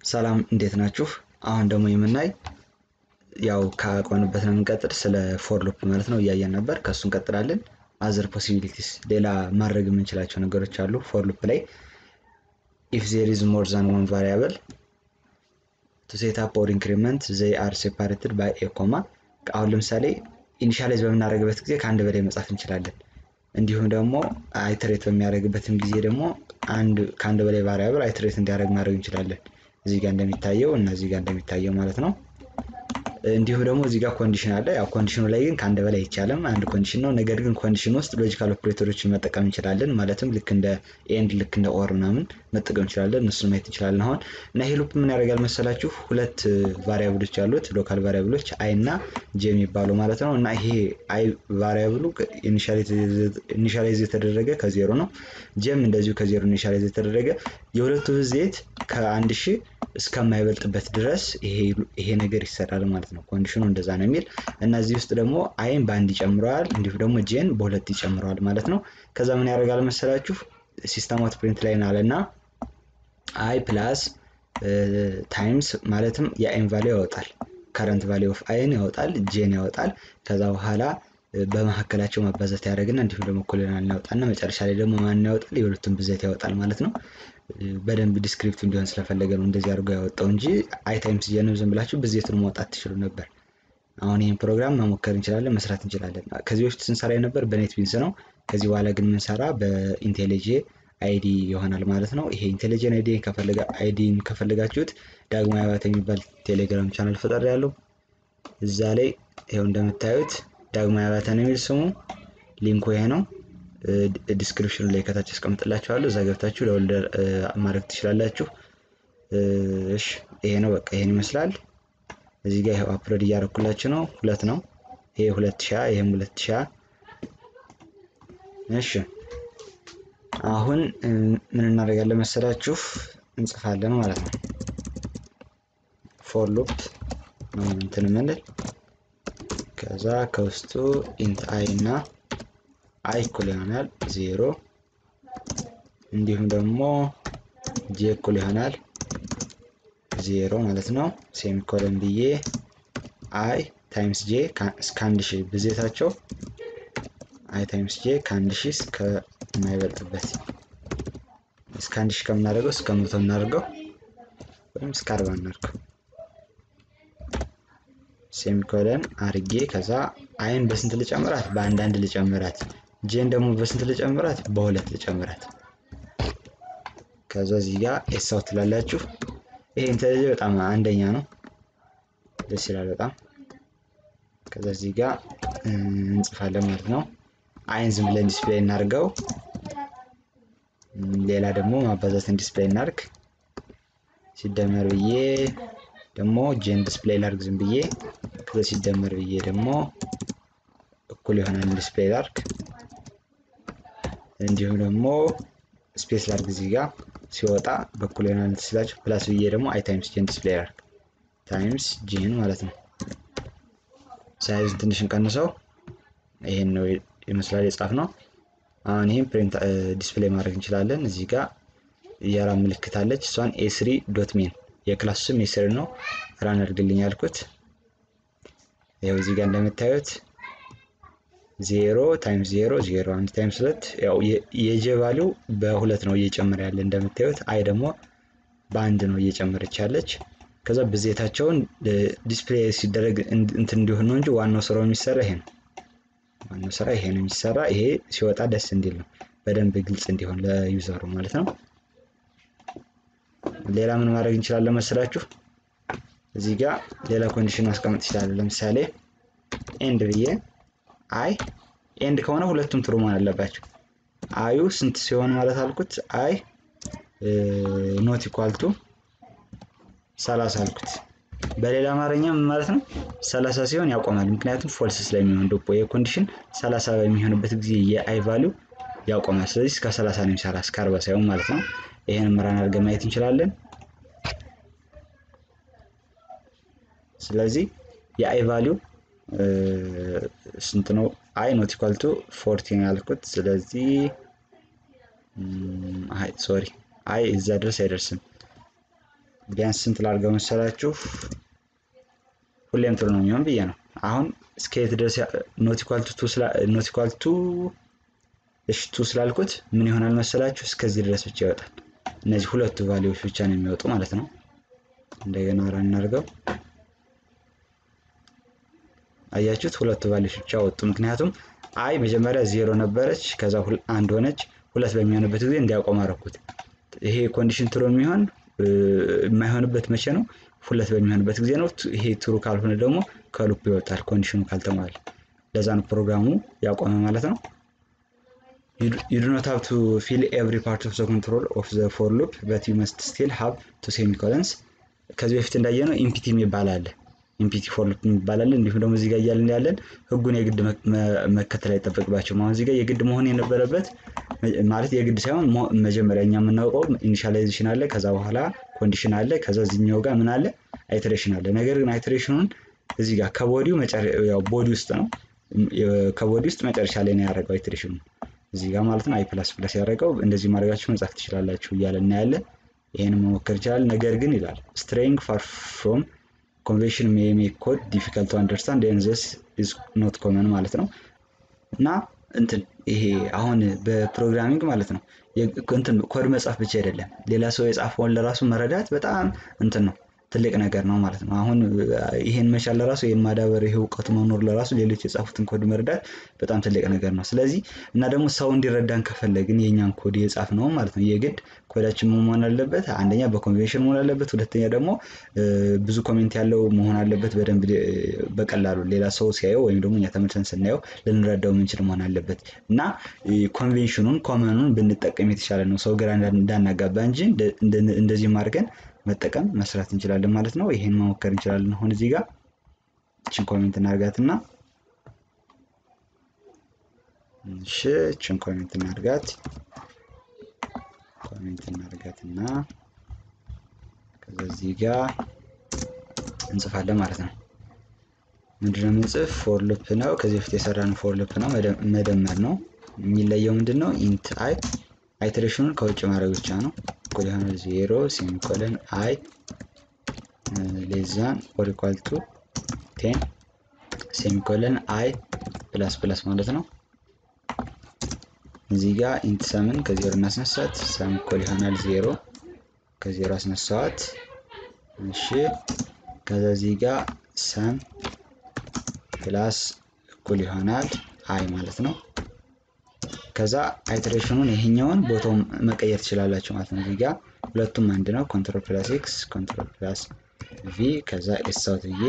ሰላም እንዴት ናችሁ? አሁን ደግሞ የምናይ ያው ካቆንበት ነው የምንቀጥል ስለ ፎር ሉፕ ማለት ነው እያየን ነበር። ከእሱ እንቀጥላለን። አዘር ፖሲቢሊቲስ ሌላ ማድረግ የምንችላቸው ነገሮች አሉ ፎር ሉፕ ላይ ኢፍ ዜር ኢዝ ሞር ዛን ዋን ቫሪያብል ቱ ሴት አፕ ኦር ኢንክሪመንት ዘይ አር ሴፓሬትድ ባይ ኤ ኮማ። አሁን ለምሳሌ ኢኒሻላይዝ በምናደርግበት ጊዜ ከአንድ በላይ መጻፍ እንችላለን። እንዲሁም ደግሞ አይትሬት በሚያደርግበትም ጊዜ ደግሞ አንድ ከአንድ በላይ ቫሪያብል አይትሬት እንዲያደርግ ማድረግ እንችላለን። እዚህ ጋር እንደሚታየው እና እዚህ ጋር እንደሚታየው ማለት ነው። እንዲሁም ደግሞ እዚህ ጋር ኮንዲሽን አለ። ያው ኮንዲሽኑ ላይ ግን ከአንድ በላይ አይቻልም፣ አንድ ኮንዲሽን ነው። ነገር ግን ኮንዲሽን ውስጥ ሎጂካል ኦፕሬተሮችን መጠቀም እንችላለን። ማለትም ልክ እንደ ኤንድ፣ ልክ እንደ ኦር ምናምን መጠቀም እንችላለን። እነሱን ማየት እንችላለን አሁን እና ይሄ ሉፕ ምን ያደርጋል መሰላችሁ? ሁለት ቫሪያብሎች አሉት፣ ሎካል ቫሪያብሎች አይ እና ጄ የሚባሉ ማለት ነው። እና ይሄ አይ ቫሪያብሉ ኢኒሻላይዝ የተደረገ ከዜሮ ነው። ጄም እንደዚሁ ከዜሮ ኢኒሻላይዝ የተደረገ የሁለቱ ብዜት ከአንድ ሺህ እስከማይበልጥበት ድረስ ይሄ ነገር ይሰራል ማለት ነው። ኮንዲሽኑ እንደዛ ነው የሚል እና እዚህ ውስጥ ደግሞ አይን በአንድ ይጨምረዋል፣ እንዲሁም ደግሞ ጄን በሁለት ይጨምረዋል ማለት ነው። ከዛ ምን ያደርጋል መሰላችሁ ሲስተም አውት ፕሪንት ላይ ናለ እና አይ ፕላስ ታይምስ ማለትም የአይን ቫሊዩ ያወጣል፣ ከረንት ቫሊዩ ኦፍ አይን ያወጣል፣ ጄን ያወጣል። ከዛ በኋላ በመካከላቸው ማባዛት ያደርግና እንዲሁም ደግሞ እኩልናል ያወጣና መጨረሻ ላይ ደግሞ ማን ያወጣል? የሁለቱም ብዜት ያወጣል ማለት ነው። በደንብ ዲስክሪፕት እንዲሆን ስለፈለገ ነው እንደዚህ አድርጎ ያወጣው እንጂ አይ ታይምስ ጄንም ዝም ብላችሁ ብዜቱን ማውጣት ትችሉ ነበር። አሁን ይህን ፕሮግራም መሞከር እንችላለን፣ መስራት እንችላለን። ከዚህ በፊት ስንሰራ የነበር በኔት ቢንስ ነው። ከዚህ በኋላ ግን የምንሰራ በኢንቴሊጄ አይዲ ይሆናል ማለት ነው። ይሄ ኢንቴሊጀን አይዲ አይዲን ከፈለጋችሁት ዳግማዊ አባተ የሚባል ቴሌግራም ቻናል ፈጠር ያለው እዛ ላይ ይኸው እንደምታዩት ዳግማዊ አባተ ነው የሚል ስሙ። ሊንኩ ይሄ ነው። ዲስክሪፕሽኑ ላይ ከታች አስቀምጥላችኋለሁ። እዛ ገብታችሁ ለወልደር ማድረግ ትችላላችሁ። እሺ ይሄ ነው በቃ ይሄን ይመስላል። እዚህ ጋር ይኸው አፕሎድ እያደረኩላችሁ ነው። ሁለት ነው ይሄ ሁለት ሺህ ይሄም ሁለት ሺህ እሺ አሁን ምን እናደርጋለን መሰላችሁ? እንጽፋለን ማለት ነው። ፎር ሉፕ ነው እንትን የምንል ከዛ ከውስጡ ኢንት አይ እና አይ እኩል ይሆናል ዜሮ እንዲሁም ደግሞ ጄ እኩል ይሆናል ዜሮ ማለት ነው። ሴሚኮለን ብዬ አይ ታይምስ ጄ እስከ አንድ ሺህ ብዜታቸው አይ ታይምስ ጄ ከአንድ ሺህ እስከ የማይበልጥበት እስከ አንድ ሺህ ከምናደርገው እስከ መቶ እናደርገው ወይም እስከ አርባ እናድርገው። ሴሚኮለን አርጌ ከዛ አይን በስንት ልጨምራት? በአንድ አንድ ልጨምራት። ጄን ደግሞ በስንት ልጨምራት? በሁለት ልጨምራት። ከዛ እዚህ ጋር ኤሳው ትላላችሁ። ይሄ ኢንተለጀ በጣም አንደኛ ነው፣ ደስ ይላል በጣም። ከዛ እዚህ ጋር እንጽፋለን ማለት ነው። አይን ዝም ብለን ዲስፕሌይ እናድርገው። ሌላ ደግሞ ማባዛትን ዲስፕሌይ እናድርግ። ሲደመር ብዬ ደግሞ ጄን ዲስፕሌይ ላድርግ ዝም ብዬ። ከዛ ሲደመር ብዬ ደግሞ እኩል ይሆናል ዲስፕሌይ ላድርግ። እንዲሁም ደግሞ ስፔስ ላድርግ እዚህ ጋር ሲወጣ በኩል ይሆናል ስላችሁ ፕላስ ብዬ ደግሞ አይ ታይምስ ጄን ዲስፕሌይ ላድርግ ታይምስ ጄን ማለት ነው። ሳይዙን ትንሽ እንቀንሰው። ይሄን ነው ይመስላል የጻፍ ነው። አሁን ይህም ፕሪንት ዲስፕሌይ ማድረግ እንችላለን። እዚህ ጋር የራ ምልክት አለች። እሷን ኤስሪ ዶት ሜን የክላሱ ስም ኤስሪ ነው። ራን አድርግልኝ ያልኩት ያው እዚህ ጋር እንደምታዩት ዜሮ ታይምስ ዜሮ ዜሮ አንድ ታይምስ ሁለት ያው የጄ ቫሊው በሁለት ነው እየጨመረ ያለ እንደምታዩት። አይ ደግሞ በአንድ ነው እየጨመረች ያለች። ከዛ ብዜታቸውን ዲስፕሌይ ሲደረግ እንትን እንዲሆን ነው እንጂ ዋናው ስራው የሚሰራ ይሄ ነው። ዋናው ስራ ይሄ ነው የሚሰራ። ይሄ ሲወጣ ደስ እንዲል ነው፣ በደንብ ግልጽ እንዲሆን ለዩዘሩ ማለት ነው። ሌላ ምን ማድረግ እንችላለን መስላችሁ? እዚህ ጋር ሌላ ኮንዲሽን ማስቀመጥ ይችላል። ለምሳሌ ኤንድ ብዬ አይ ኤንድ ከሆነ ሁለቱም ትሩ መሆን አለባቸው። አዩ ስንት ሲሆን ማለት አልኩት? አይ ኖት ኢኳልቱ ሰላሳ አልኩት። በሌላ አማርኛ ምን ማለት ነው? ሰላሳ ሲሆን ያቆማል። ምክንያቱም ፎልስ ስለሚሆን ዶፖ የኮንዲሽን ሰላሳ በሚሆንበት ጊዜ የአይ ቫሊው ያቆማል። ስለዚህ እስከ ሰላሳ ነው የሚሰራ እስከ አርባ ሳይሆን ማለት ነው። ይሄን ምራን አድርገን ማየት እንችላለን። ስለዚህ የአይ ቫሊው ስንት ነው? አይ ኖት ኢኳል ቱ ፎርቲን ያልኩት። ስለዚህ አይ ሶሪ አይ እዛ ድረስ አይደርስም። ቢያንስ ስንት ላድርገው መሰላችሁ? ሁሌም ጥሩ ነው የሚሆን ብዬ ነው። አሁን እስከ የት ድረስ ኖት ኢኳል ቱ እሺ ቱ ስላልኩት ምን ይሆናል መሰላችሁ? እስከዚህ ድረስ ብቻ ይወጣል። እነዚህ ሁለቱ ቫሊዎች ብቻ ነው የሚወጡ ማለት ነው። እንደገና ራን እናድርገው። አያችሁት? ሁለቱ ቫሊዎች ብቻ ወጡ። ምክንያቱም አይ መጀመሪያ ዜሮ ነበረች፣ ከዛ አንድ ሆነች። ሁለት በሚሆንበት ጊዜ እንዲያቆም አደረኩት። ይሄ ኮንዲሽን ትሮ የሚሆን የማይሆንበት መቼ ነው? ሁለት በሚሆንበት ጊዜ ነው። ይሄ ትሩ ካልሆነ ደግሞ ከሉፕ ይወጣል፣ ኮንዲሽኑ ካልተሟላ። ለዛ ነው ፕሮግራሙ ያቆመ ማለት ነው። you do not have to fill every part of the control of the for loop but you must still have two semicolons ከዚህ በፊት እንዳየነው ኢምፒቲ የሚባል አለ ኢምፒቲ ፎር ሉፕ የሚባል አለ እንዲሁም ደግሞ እዚህ ጋር እያልን ያለን ህጉን የግድ መከተል አይጠበቅባቸውም አሁን እዚህ ጋር የግድ መሆን የነበረበት ማለት የግድ ሳይሆን መጀመሪያ እኛ የምናውቀው ኢኒሻላይዜሽን አለ ከዛ በኋላ ኮንዲሽን አለ ከዛ እዚህኛው ጋር ምን አለ አይትሬሽን አለ ነገር ግን አይትሬሽኑን እዚህ ጋር ከቦዲው ቦዲ ውስጥ ነው ከቦዲ ውስጥ መጨረሻ ላይ ነው ያደረገው አይትሬሽኑ እዚህ ጋር ማለት ነው አይ ፕላስ ፕላስ ያደረገው እንደዚህ ማድረጋችሁ መጻፍ ትችላላችሁ እያለ እናያለን። ይህን መሞከር ይችላል። ነገር ግን ይላል ስትሬይንግ ፋር ፍሮም ኮንቬንሽን ሜይ ሜክ ኮድ ዲፊካልት ቱ አንደርስታንድ ኤንድ ዚስ ኢዝ ኖት ኮመን ማለት ነው እና እንትን ይሄ አሁን በፕሮግራሚንግ ማለት ነው እንትን ኮድ መጻፍ ብቻ አይደለም ሌላ ሰው የጻፈውን ለራሱ መረዳት በጣም እንትን ነው ትልቅ ነገር ነው ማለት ነው። አሁን ይሄን መቻል ለራሱ ይሄን ማዳበር ይሄ እውቀቱ መኖር ለራሱ ሌሎች የጻፉትን ኮድ መረዳት በጣም ትልቅ ነገር ነው። ስለዚህ እና ደግሞ ሰው እንዲረዳን ከፈለግን የእኛን ኮድ የጻፍ ነው ማለት ነው የግድ ኮዳችን መሆን አለበት። አንደኛ በኮንቬንሽን መሆን አለበት፣ ሁለተኛ ደግሞ ብዙ ኮሜንት ያለው መሆን አለበት። በደንብ በቀላሉ ሌላ ሰው ሲያየው ወይም ደግሞ እኛ ተመልሰን ስናየው ልንረዳው የምንችል መሆን አለበት እና ኮንቬንሽኑን ኮመኑን ብንጠቀም የተሻለ ነው። ሰው ግራ እንዳናጋባ እንጂ እንደዚህም አድርገን መጠቀም መስራት እንችላለን ማለት ነው። ይሄን መሞከር እንችላለን። አሁን እዚህ ጋር እችን ኮሜንት እናርጋት እና እሺ እችን ኮሜንት እናርጋት ኮሜንት እናርጋት እና ከዛ እዚህ ጋር እንጽፋለን ማለት ነው። ምንድነው የምንጽፍ? ፎር ሉፕ ነው። ከዚህ በፊት የሰራነው ፎር ሉፕ ነው፣ መደመር ነው። የሚለየው ምንድን ነው? ኢንት አይ አይትሬሽኑን ከውጭ ማድረግ ብቻ ነው። እኩል የሆነ ዜሮ ሴሚኮለን አይ ሌዛን ኦር ኢኳል ቱ ቴን ሴሚኮለን አይ ፕላስ ፕላስ ማለት ነው። እዚህ ጋር ኢንት ሰምን ከዜሮ እናስነሳት። ሰም እኩል ይሆናል ዜሮ ከዜሮ አስነሳዋት። እሺ ከዛ እዚህ ጋር ሰም ፕላስ እኩል ይሆናል አይ ማለት ነው። ከዛ አይትሬሽኑን ይሄኛውን ቦታው መቀየር ትችላላችሁ ማለት ነው። እዚህ ጋር ሁለቱም አንድ ነው። ኮንትሮል ፕላስ ኤክስ ኮንትሮል ፕላስ ቪ ከዛ ኤስ አውት ብዬ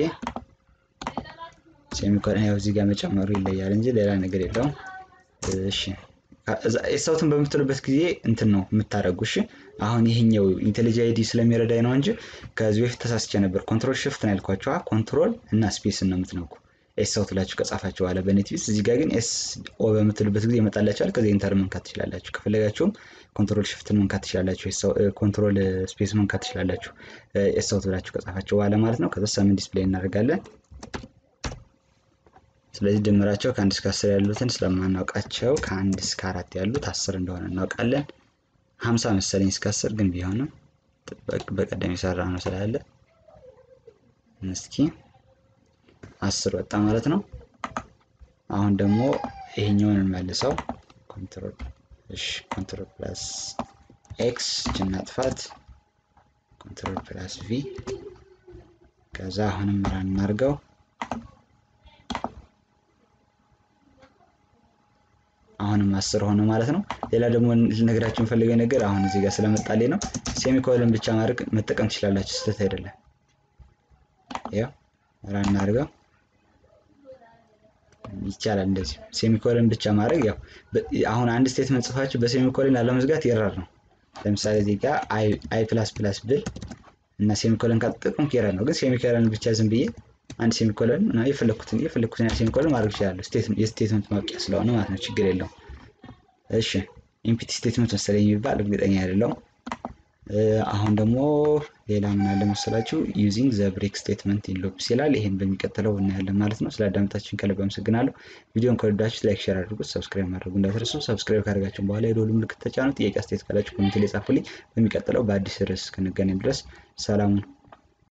ሴሚኮለን ያው እዚህ ጋር መጨመሩ ይለያል እንጂ ሌላ ነገር የለውም። እሺ ኤስ አውትን በምትሉበት ጊዜ እንትን ነው የምታደርጉ። እሺ አሁን ይሄኛው ኢንቴሊጅ አይዲ ስለሚረዳኝ ነው እንጂ ከዚህ በፊት ተሳስቼ ነበር። ኮንትሮል ሽፍት ነው ያልኳቸው። ኮንትሮል እና ስፔስን ነው የምትነኩ ኤስ አውት ብላችሁ ከጻፋችሁ በኋላ በኔትቢስ እዚህ ጋር ግን ኤስ ኦ በምትሉበት ጊዜ ይመጣላችኋል። ከዚህ ኢንተር መንካት ትችላላችሁ። ከፈለጋችሁም ኮንትሮል ሽፍትን መንካት ትችላላችሁ። ኮንትሮል ስፔስ መንካት ትችላላችሁ። ኤስ አውት ብላችሁ ከጻፋችሁ በኋላ ማለት ነው። ከዛ ሰምን ዲስፕሌይ እናደርጋለን። ስለዚህ ድምራቸው ከአንድ እስከ አስር ያሉትን ስለማናውቃቸው ከአንድ እስከ አራት ያሉት አስር እንደሆነ እናውቃለን። ሀምሳ መሰለኝ እስከ አስር ግን ቢሆንም በቀደም የሰራ ነው ስላለ እስኪ አስር ወጣ ማለት ነው። አሁን ደግሞ ይሄኛውን እንመልሰው። ኮንትሮል እሺ፣ ኮንትሮል ፕላስ ኤክስ ጅናጥፋት፣ ኮንትሮል ፕላስ ቪ ከዛ አሁንም ራን እናድርገው። አሁንም አስር ሆነ ማለት ነው። ሌላ ደግሞ ልነግራችሁ የምፈልገው ነገር አሁን እዚህ ጋር ስለመጣልኝ ነው። ሴሚኮለን ብቻ ማድረግ መጠቀም ትችላላችሁ፣ ስህተት አይደለም። ያው ራን እናድርገው ይቻላል እንደዚህ ሴሚኮለን ብቻ ማድረግ ያው አሁን አንድ ስቴትመንት ጽፋችሁ በሴሚኮለን ላለመዝጋት ይራር ነው። ለምሳሌ እዚህ ጋር አይ ፕላስ ፕላስ ብል እና ሴሚኮለን ካልተጠቀምኩ ይራር ነው። ግን ሴሚኮለን ብቻ ዝም ብዬ አንድ ሴሚኮለን የፈለኩትን የፈለኩትን ያህል ሴሚኮለን ማድረግ ይችላለሁ። የስቴትመንት ማውቂያ ስለሆነ ማለት ነው፣ ችግር የለውም። እሺ ኢምፒቲ ስቴትመንት መሰለኝ የሚባል እርግጠኛ አይደለሁም። አሁን ደግሞ ሌላ ምን አለ መሰላችሁ ዩዚንግ ዘ ብሬክ ስቴትመንት ኢን ሉፕስ ይላል። ይሄን በሚቀጥለው እናያለን ማለት ነው። ስለ አዳመጣችሁን ከልብ አመሰግናለሁ። ቪዲዮን ከወደዳችሁት ላይክ፣ ሼር አድርጉት። ሰብስክራይብ ማድረጉ እንዳትረሱ። ሰብስክራይብ ካደረጋችሁ በኋላ የደወል ምልክት ተጫኑ። ጥያቄ አስተያየት ካላችሁ ኮሜንት ላይ ጻፉልኝ። በሚቀጥለው በአዲስ ርዕስ እስክንገናኝ ድረስ ሰላሙን